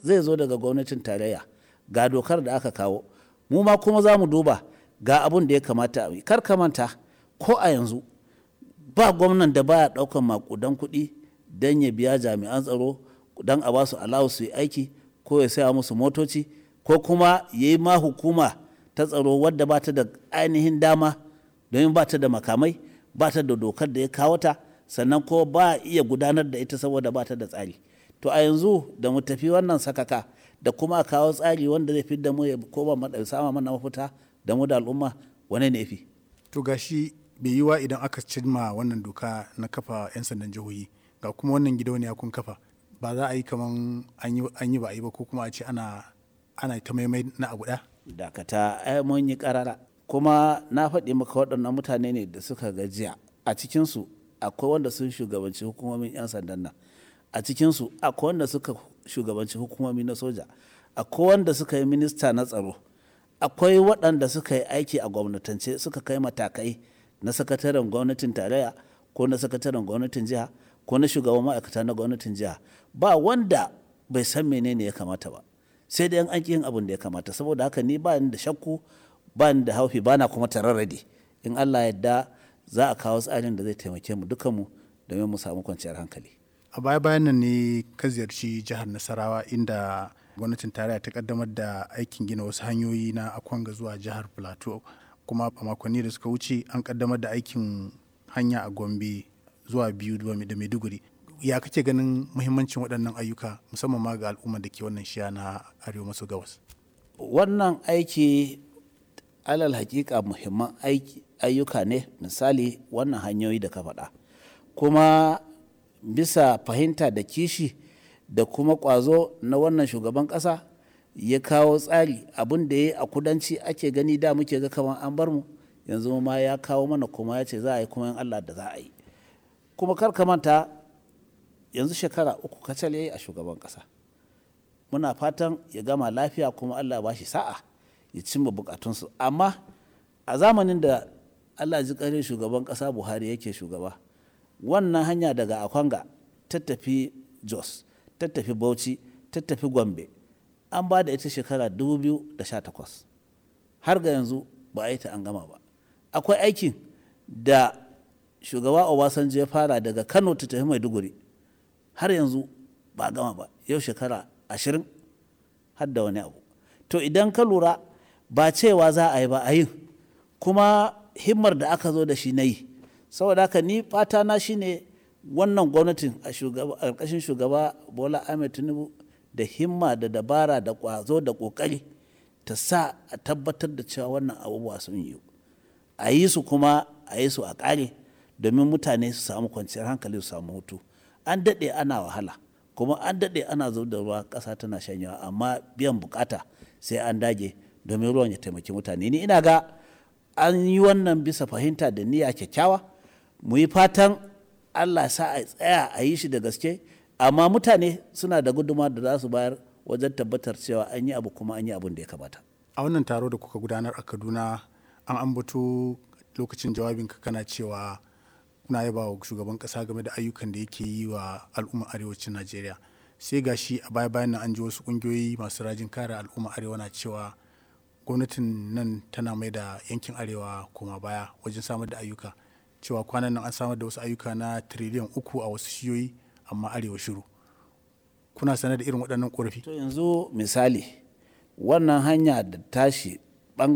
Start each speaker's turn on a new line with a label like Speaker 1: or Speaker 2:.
Speaker 1: zai zo daga gwamnatin tarayya ga dokar da aka kawo mu ma kuma za mu duba ga abun da ya kamata a yi kar ka manta ko a yanzu ba gwamnan da baya ɗaukan makudan kuɗi don ya biya jami'an tsaro don a ba su alawu su yi aiki ko ya saya musu motoci ko kuma ya yi ma hukuma ta tsaro wadda ba ta da ainihin dama domin ba ta da makamai ba ta da dokar da ya kawo ta sannan ko ba iya gudanar da ita saboda ba ta da tsari to a yanzu da mu tafi wannan sakaka da kuma a kawo tsari wanda zai fi da mu ya koma sama mana mafita da mu da al'umma wane ne fi
Speaker 2: to gashi bai yi wa idan aka cimma wannan doka na kafa 'yan sandan jihohi ga kuma wannan gidauniya kun kafa ba za a yi kaman an yi ba a yi ba ko kuma a ce ana ana ta maimai na abu ɗaya
Speaker 1: dakata ai mun yi karara kuma na faɗi maka waɗannan mutane ne da suka gajiya a cikinsu akwai wanda sun shugabanci hukumomin 'yan sandan nan a cikinsu akwai wanda suka shugabanci hukumomi na soja akwai wanda suka yi minista na tsaro akwai waɗanda suka yi aiki a gwamnatance suka kai matakai na sakataren gwamnatin tarayya ko na sakataren gwamnatin jiha ko na shugaban ma'aikata na gwamnatin jiha ba wanda bai san menene ya kamata ba sai dai an yin abin da ya kamata saboda haka ni ba ni da shakku ba ni da haufi ba na kuma tararrade in allah yadda za a kawo tsarin da zai taimake mu dukanmu domin mu samu kwanciyar hankali
Speaker 2: a baya bayan nan ne ka ziyarci jihar nasarawa inda gwamnatin tarayya ta kaddamar da aikin gina wasu hanyoyi na akwanga zuwa jihar plateau kuma a makonni da suka wuce an kaddamar da aikin hanya a gombe zuwa biyu da maiduguri ya kake ganin muhimmancin waɗannan ayyuka musamman ma ga al'umma da ke wannan shiya na arewa maso gabas
Speaker 1: wannan aiki alal hakika muhimman ayyuka ne misali wannan hanyoyi da ka faɗa kuma bisa fahimta da kishi da kuma ƙwazo na wannan shugaban ƙasa ya kawo tsari abin da ya yi a kudanci ake gani da muke ga kamar an bar mu yanzu ma ya kawo mana kuma ya ce za a yi kuma yin allah da za a yi kuma kar ka manta yanzu shekara uku kacal ya yi a shugaban ƙasa muna fatan ya gama lafiya kuma allah ba shi sa'a ya cimma bukatunsu amma a zamanin da allah ji ƙarin shugaban ƙasa buhari yake shugaba wannan hanya daga akwanga ta tafi jos ta tafi bauchi ta tafi gombe an ba da ita shekara 2018 har ga yanzu ba a yi ta an gama ba akwai aikin da shugaba obasanjo ya fara daga kano ta tafi maiduguri har yanzu ba a gama ba yau shekara ashirin har da wani abu to idan ka lura ba cewa za a yi ba a yin kuma himmar da aka zo da shi na yi saboda haka ni fata na shine wannan gwamnatin a ƙarƙashin shugaba bola ahmed tinubu da himma da dabara da ƙwazo da ƙoƙari ta sa a tabbatar da cewa wannan abubuwa sun yi a yi su kuma a yi su a ƙare domin mutane su samu kwanciyar hankali su samu hutu an daɗe ana wahala kuma an daɗe ana zub da ruwa ƙasa tana shanyawa amma biyan bukata sai an dage domin ruwan ya taimaki mutane ni ina ga an yi wannan bisa fahimta da niyya kyakkyawa mu yi fatan allah sa a tsaya a yi shi da gaske amma mutane suna da guduma da za su bayar wajen tabbatar cewa an yi abu kuma an yi abin da ya kamata
Speaker 2: a wannan taro da kuka gudanar a kaduna an ambato lokacin jawabinka kana cewa kuna yaba wa shugaban kasa game da ayyukan da yake yi wa al'ummar arewacin najeriya sai ga shi a baya bayan nan an ji wasu kungiyoyi masu rajin kare al'ummar arewa na cewa gwamnatin nan tana mai da yankin arewa koma baya wajen samar da ayyuka cewa kwanan nan an samar da wasu ayyuka na tiriliyan uku a wasu shiyoyi amma arewa shiru kuna sanar da irin waɗannan ƙorafi
Speaker 1: to yanzu misali wannan hanya da tashi